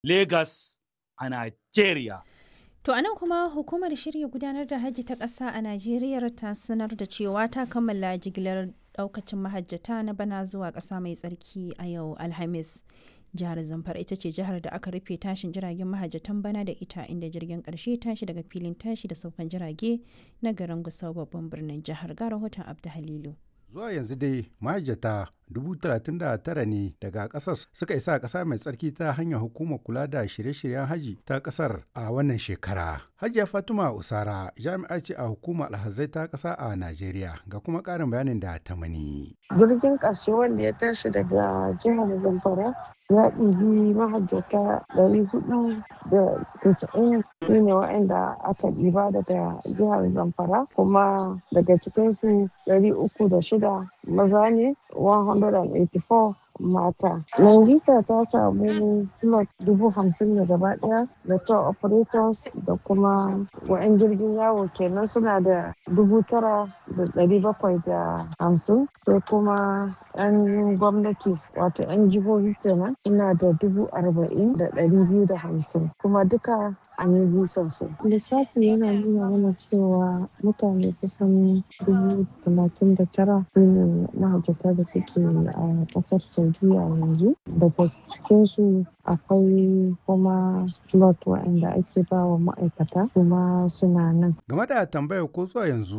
Lagos a Nigeria. To anan kuma hukumar shirya gudanar da hajji ta ƙasa a Najeriya ta sanar da cewa ta kammala jigilar ɗaukacin mahajjata na bana zuwa ƙasa mai tsarki a yau Alhamis. Jihar Zamfara ita ce jihar da aka rufe tashin jiragen mahajjatan bana da ita inda jirgin ƙarshe tashi daga filin tashi da saukan jirage na garin Gusau babban birnin jihar ga rahoton Abdu Halilu. Zuwa yanzu dai mahajjata dubu talatin da tara ne daga kasar suka isa ƙasa mai tsarki ta hanyar hukumar kula da shirye-shiryen haji ta ƙasar a wannan shekara. Hajiya Fatima Usara jami'a ce a hukumar alhazai ta ƙasa a Najeriya ga kuma ƙarin bayanin da ta mani. Jirgin ƙarshe wanda ya tashi daga jihar Zamfara ya ɗibi mahajjata ɗari hudu da tisa'in su ne waɗanda aka ɗiba daga jihar Zamfara kuma daga cikinsu ɗari uku da shida maza ne 184 mata. Nangita ta samu slot dubu hamsin da gaba daya da tour operators da kuma wa'yan jirgin yawo kenan suna da dubu tara da dari bakwai da hamsin sai kuma 'yan gwamnati wato 'yan jihohi kenan suna da dubu arba'in da dari biyu da hamsin kuma duka an yi bisan su. Lissafi yana nuna mana cewa mutane kusan dubu talatin da tara su ne mahajjata da suke a ƙasar Saudiya yanzu. Daga cikinsu akwai kuma slot waɗanda ake ba wa ma'aikata kuma suna nan. Game da tambayar ko zuwa yanzu